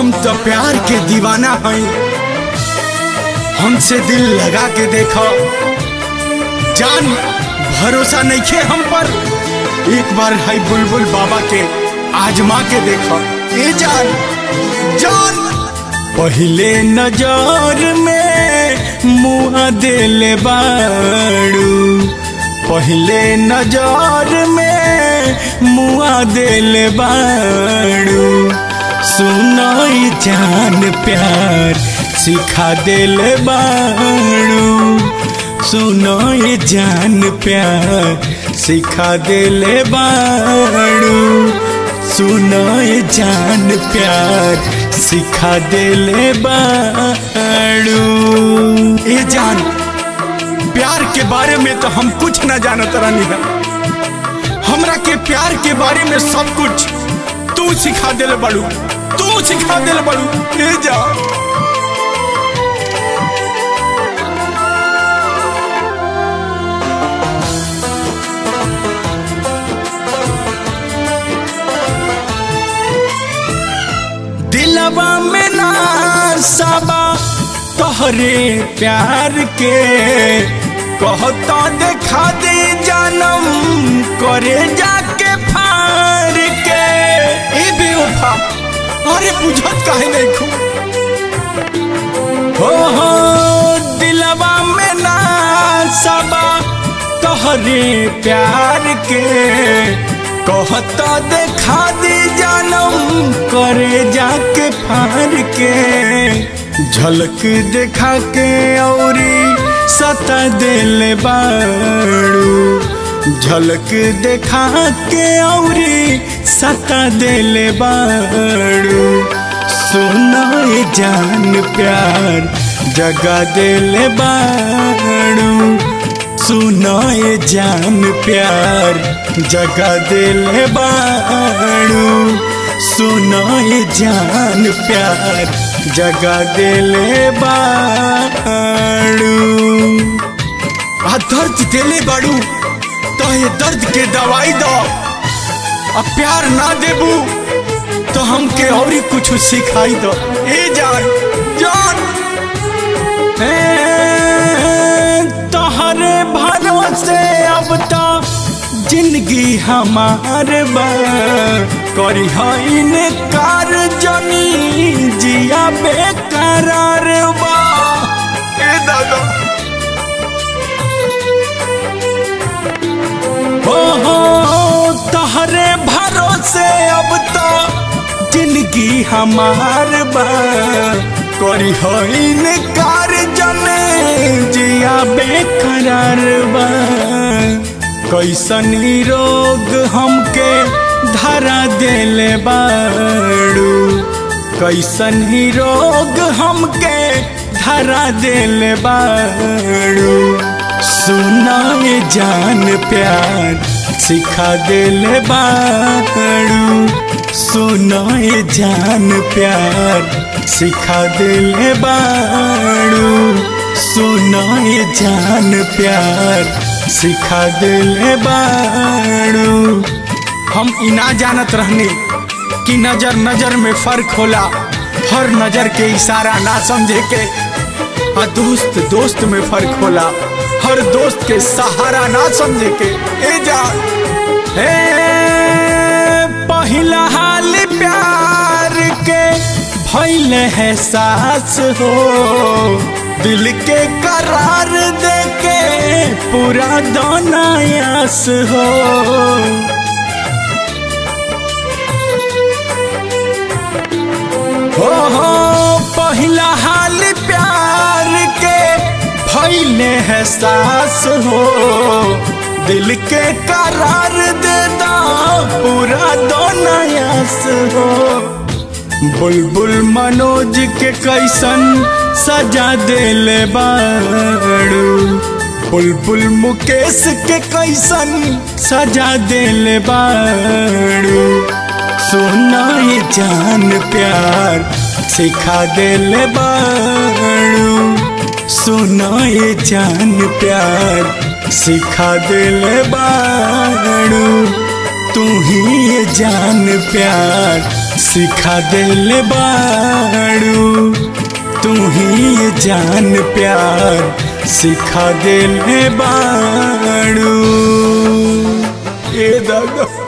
हम तो प्यार के दीवाना हई हमसे दिल लगा के देखो जान भरोसा नहीं खे हम पर एक बार है बुलबुल बाबा के आजमा के देखो ए जान जान पहले नजर में मुआ दिल बाड़ू पहले नजर में मुआ दिल बाड़ू सुनाई जान प्यार सिखा दिल बाड़ू सुनाई जान प्यार सिखा दिल बाड़ू सुनाई जान प्यार सिखा दिल बाड़ू ए जान प्यार के बारे में तो हम कुछ न जानत रहनी है हमरा के प्यार के बारे में सब कुछ तू सिखा दिल बड़ू तू सिखा दिल बड़ू ले जा दिलवा में ना सबा तोहरे प्यार के कहता देखा दे जानम करे जाके फार के ए बेवफा अरे बुझत काहे नहीं खू हो हो दिलवा में ना सबा तोहरे प्यार के कहता देखा दे जानम करे जाके फार के झलक देखा के औरी सता दिल बाड़ू झलक देखा के औरी सता दिल बाड़ू सुनाए जान प्यार जगा दिल बाड़ू सुनाए जान प्यार जगा दिल बाड़ू सुनाए जान प्यार जगा दिल बाड़ू आ दर्द दिले बाड़ू तो ये दर्द के दवाई दो अब प्यार ना देबू तो हमके और ही कुछ सिखाई दो ए जान जान तोहरे भरोसे अब तो जिंदगी हमार बा करी हईन कार जनी जिया बेकरार बा ए दादा हो हो तोहरे भरोसे अब तो जिंदगी हमार बा करी हईन कार जने जिया बेकरार बा कैसन रोग हमके धरा दिल बाड़ू कैसन रोग हमके धरा दिल बाड़ू सुनाए जान प्यार सिखा दिल बाड़ू सुनाए जान प्यार सिखा दिल बाड़ू सुनाए जान प्यार सिखा दिल बाड़ू हम इना जानत रहनी कि नजर नजर में फर्क होला हर नजर के इशारा ना समझे के आ दोस्त दोस्त में फर्क होला हर दोस्त के सहारा ना समझे के ए जा ए पहिला हाल प्यार के भइल है सास हो दिल के करार दे के पूरा दोनायास हो हो हो पहिला हाल प्यार के भइले है सास हो दिल के करार दे दा पूरा दोनायास हो बुलबुल मनोज के कैसन सजा दिल बाड़ू बुलबुल मुकेश के कैसन सजा दिल बाड़ू सुनाए जान प्यार सिखा दिल बाड़ू सुनाए जान प्यार सिखा दिल बाड़ू तू ही ये जान प्यार सिखा दिल बा बाड़ू तू ही ये जान प्यार सिखा दिल बाड़ू ए दादा